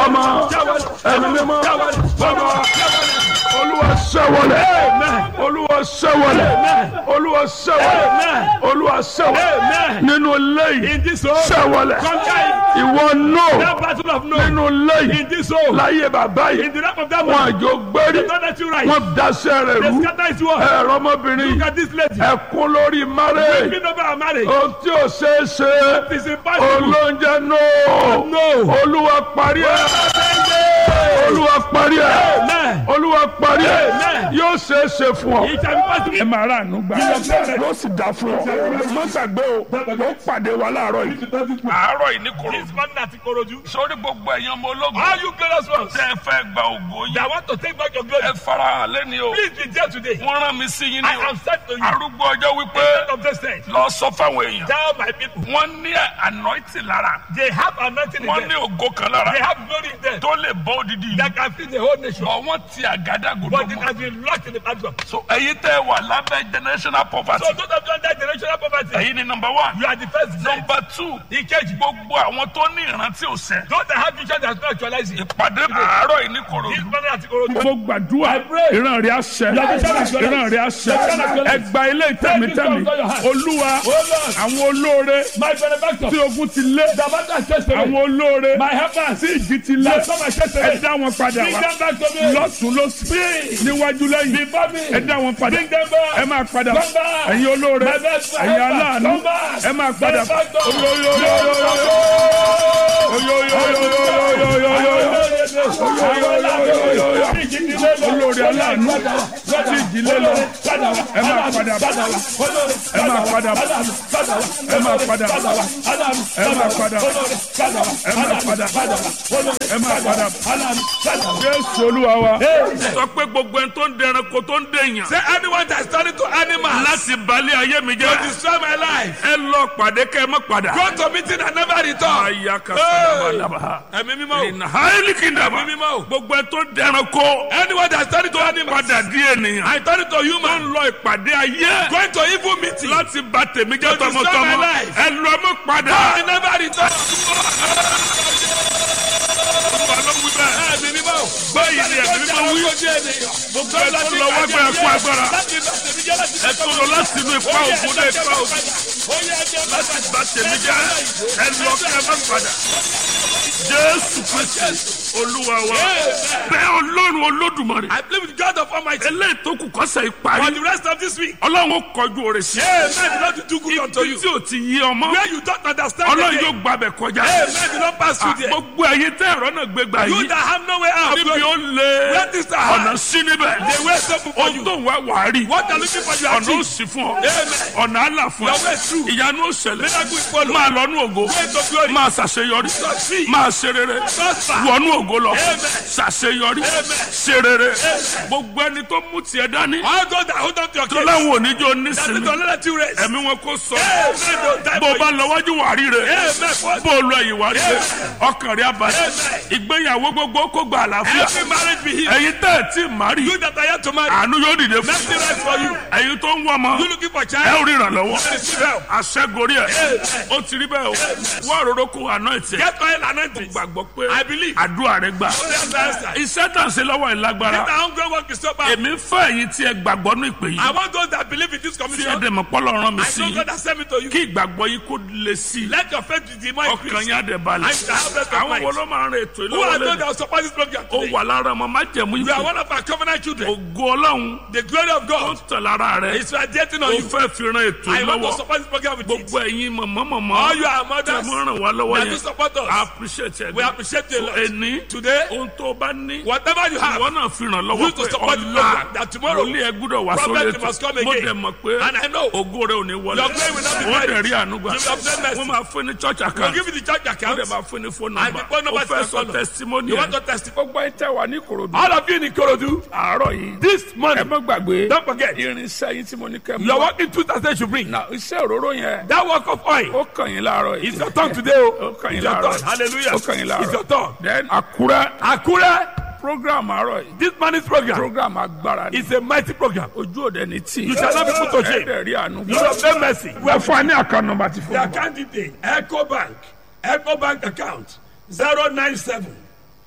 ọmọ ẹ̀mí mímọ́ bàbá olúwa ṣẹ́wọlẹ̀ olúwa ṣẹ́wọlẹ̀ olúwa ṣẹ́wọlẹ̀ olúwa ṣẹ́wọlẹ̀ nínú lẹ́yìn In this home, ṣẹ́wọlẹ̀ conquer ìwọ nọ that battle of no. nínú lẹ́yìn In this home, láyé bàbá in yìí the lap of that wọn man, àjò gbérí don't let you rise. wọn daṣẹ́ rẹ̀ They rú scatter his word. ẹ̀rọ ọmọbìnrin Look yìí at this lady. ẹkún lórí márẹ̀ Weeping over our marriage. ohun tí ò ṣeé ṣe It's impossible. olóúnjẹ náà No. olúwa parí ẹ̀ olúwa parí ẹ̀ Amen. olúwa parí ẹ̀ Amen. yóò ṣeé ṣe fún ọ. It shall be possible. ẹ máa rà àánú gbà yóò sì dá fún ọ má gbàgbé o ó pàdé wa láàárọ̀ yìí. àárọ̀ yìí ní koro This morning at Ikorodu. sórí gbogbo ẹ̀yàn ọmọ ológun All you glorious ones tẹ́ ẹ fẹ́ gba ògo that yìí want to take back your glory, ẹ farahàn lẹ́ni o please be there today. wọ́n rán mi sí yín I ní o am sent to you. arúgbó ọjọ́ wípé End of this day. lọ sọ fáwọn èèyàn Tell my people. wọ́n ní anointing lára They have anointing in wọ́n them. ní ògo kan lára They have glory in them. tó lè bọ́ odidi yìí That can feed the whole nation. ọwọ́n ti àgádágodo But it mọ́ has been locked in the background. so ẹ̀yin tẹ́ wà lábẹ́ generational poverty So those of you under generational poverty, ẹ̀yin ni number one you are the first gen. number two Ìkejì. gbogbo àwọn tó ní ìrántí òsè Those that have vision that is not actualizing. ìpàdé àárọ̀ yìí ní This korodu. morning at Ikorodu. mo gbàdúrà ìran rẹ̀ àṣẹ ìran rẹ̀ àṣẹ ẹgbà ilé ìtẹ̀mítẹ̀mí olúwa àwọn olóore My benefactor. tí ogun ti lé The matter is just àwọn olóore My helpers. tí ìjì ti lé That's not my chest ẹ dá wọn padà Bring wá them back to me. lọ́tún lọ́sí níwájú lẹ́yìn Before me. ẹ dá wọn padà Bring them back. ẹ máa padà Come back. ẹ̀yin olóore My best ẹ̀yin helper. aláàánú Come back. ẹ máa padà Benefactor. olórí aláàánú tí ìdílé lọ ẹ máa padà ẹ máa padà ẹ máa padà ẹ máa padà ẹ máa padà ẹ máa padà jésù olúwa wa. sọ pé gbogbo ẹni tó ń dẹranko tó ń dèèyàn. Say anyone that is turning to animals láti balẹ̀ ayé mi to jẹ́. destroy my life. ẹ lọ pàdé kẹ́ ẹ má padà. Go to meeting and never return. aya ka sábà dábàá. Ẹ̀mí mímọ́ o. ìnà háìlì kì í dàbà. Ẹ̀mí mímọ́ o. gbogbo ẹni tó ń dẹranko. Anyone that is turning to animals. padà di ènìyàn. I turn to tó human. ń lọ ìpàdé ayé. Going to evil meeting. láti bà tèmi jẹ́ To destroy tọmọtọmọ. my life. ẹ lọ mọ́ padà. I never return. Olúwa ló wí bẹ́ẹ̀. Ẹ̀mí mímọ́ o. báyìí ni ẹ̀mí mímọ́ wí. gbogbo ẹ tó lọ wá gbé ẹkún agbára. ẹ tó lọ láti inú ipa ògùn dé ipa ògùn. láti bà tèmi jẹ́ ẹ lọ kí ẹ má padà. jésù kristi olúwa wa. bẹ́ẹ̀ ọlọ́run olódùmarè. I believe in God of Almighty. eléyìí tó kù kọ́sẹ̀ For ìparí. the rest of this week. ọlọ́run ó kọjú oore sí. Amen. Do not do good unto ibi you. tí o ti yí ọmọ. Where you don't understand ọlọ́run again. yóò gbàbẹ̀ kọjá. Amen. Do not pass through there. gbogbo ẹ̀yin tẹ́ ẹ̀rọ náà gbégbá You yìí. that have no way out. níbi ó lé Where this are hard. ọ̀nà sí níbẹ̀. They wait so for ohun you. tó ń wá wàá rí. What are looking for you ọ̀nà ó achieve. sì fún ọ. Amen. ọ̀nà àlà fún Your way ẹ. through. ìyanu ó ṣẹlẹ̀. Miracle is follow. máa lọ́nú ògo. Way to glory. máa ṣàṣeyọrí. Succeed. máa ṣe rere. Prosper. wọnú ògo lọ. Amen. ṣàṣeyọrí. ṣe rere. gbogbo ẹni tó mú tiẹ̀ dání. All those that hold on to your tó case. láwọn oníjó That nísìnyí. is don't let you rest. ẹ̀mí wọn kò sọ. Amen. Don't die bó o for bá you. lọ wájú wà rí rẹ. Amen. bó o lọ ẹ̀yìn wà rí rẹ. ọkàn rẹ abalẹ̀. Amen. ìgbéyàwó gbogbo kó gba àlàáfíà. Every marriage be healed. ẹ̀yin tẹ́ ẹ̀ tí ì má rí. You that are yet to marry. àánú yóò dìde fún. Mercy rest for you. ẹ̀yin tó ń wọ ọmọ. You looking for ẹ child. ò rí ìrànlọ́wọ́. Receive help. aṣẹ́gorí ẹ̀. ó ti rí bẹ́ẹ̀ o. wọ́n àròrò kó àná ẹ̀tẹ̀. Get oil and anointing. gbàgbọ́ pé I believe. àdúrà rẹ gbà. Only have the answer. iṣẹ́ tà ń ṣe lọ́wọ́ ẹ̀ Let lágbára. the hungry work is so bad. èmi ń fẹ́ ẹ̀yin tí ẹ gbàgbọ́ ní ìpè I yìí. want those that believe in this tí ẹ commission. dẹ̀ mọ̀ pọ́lọ́ rán mi I sí know i. God has sent me to you. kí ìgbàgbọ́ yìí kó le sí i. Let your faith be more ọkàn increased. yín á dẹ̀ balẹ̀. I shall have rest of àwọn wo mind. ló máa ń rin ètò Who are those ìlọ́wọ́lẹ́ that will support this program ó today? wà lára ọmọ májẹ̀mú You are ìfẹ́ one of our covenant children. ògo ọlọ́run The glory of ó God tẹ̀ lára rẹ̀ is radiating ó on you. fẹ́ fi ran ètò I want to ìlọ́wọ́ support this program with gbogbo it. ẹ̀yin mọ̀mọ́mọ́mọ́ All you are tẹ̀ mothers mọ́ ràn wá lọ́wọ́ that do yẹn support I us. appreciate ẹ̀ We appreciate you a lot. ẹni Today, ohun tó bá ní whatever you have, ìwọ náà fi ràn lọ́wọ́ Use to pé support the ọ̀la program that tomorrow lórí ẹ gbúdọ̀ wá sórí prophet ètò must come mo again. dẹ̀ mọ̀ pé and I know ògo rẹ̀ ò ní wọlé Your glory will not be wọ́n buried. dẹ̀ rí ànúgbà You will obtain mercy. wọ́n máa fún ní church we'll account give you the church wọ́n account. dẹ̀ máa fún ní phone And number the phone number ó fẹ́ is sọ follow. testimony You ẹ̀ want to testify? gbogbo ẹ̀ tẹ́ wà ní Ìkòròdú All of you in Ikorodu, àárọ̀ yìí this ẹ morning, má gbàgbé don't forget, irinṣẹ́ yín tí mo ní kẹ́ mú your wá. working tools that they should bring. na iṣẹ́ òróró yẹn That work of oil ó kàn yín láàárọ̀ yìí is your tongue today. oh. ó kàn yín It's your láàárọ̀ tongue. yìí Hallelujah. ó kàn yín It's your láàárọ̀ tongue. then Àkúrẹ́ Akure, program àárọ̀ yìí this morning's program program agbára ni is a mighty program. ojú òde ní tí You shall not be put to shame. ẹ̀ẹ́dẹ̀ rí àánú You have no mercy. ẹ fún wa ní àkànnà nọ́mbà tí fún The wa. account detail, Echo Bank, Echo Bank account, 097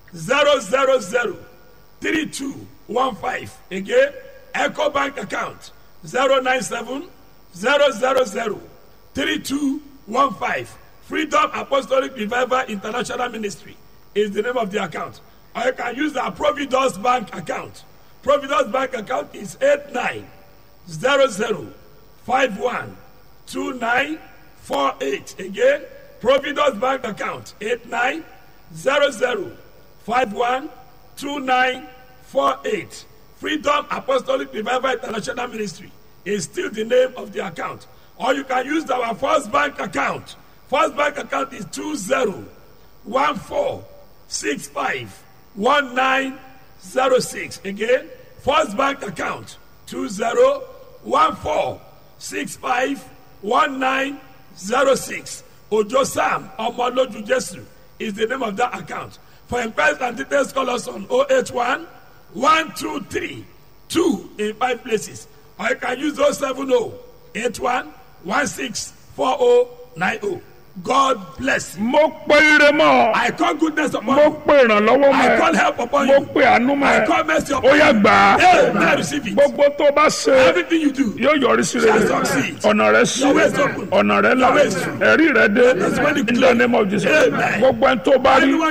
zero zero zero three two one five again eco bank account zero nine seven zero zero zero three two one five freedom apostolic revival international ministry is the name of the account or you can use our providence bank account providence bank account is eight nine zero zero five one two nine four eight again providence bank account eight nine zero zero five one two nine four eight freedom apostolic revival international ministry is still the name of the account or you can use our first bank account first bank account is two zero one four six five one nine zero six again first bank account two zero one four six five one nine zero six ojo sam ọmọlójú jesu is the name of that account for inquiries and details call us on oh eight one one two three two in five places or you can use oh seven oh eight one one six four oh nine oh god bless you. mo pe ire mọ́ ọ. I call goodness upon mo you. pe ìrànlọ́wọ́ mọ́ I call ẹ. help upon mo you. pe àánú mọ́ I ẹ. call mercy ó upon yá you. gbà á. Hey, now receive it. gbogbo tó bá ṣe Everything you do. yóò yọrí sí rere Shall succeed. ọ̀nà rẹ sí Your way is open. ọ̀nà rẹ là Your way is true. ẹ̀rí rẹ dé That's when the in the glory- name of Jesus Amen. gbogbo ẹni tó bá rí Anyone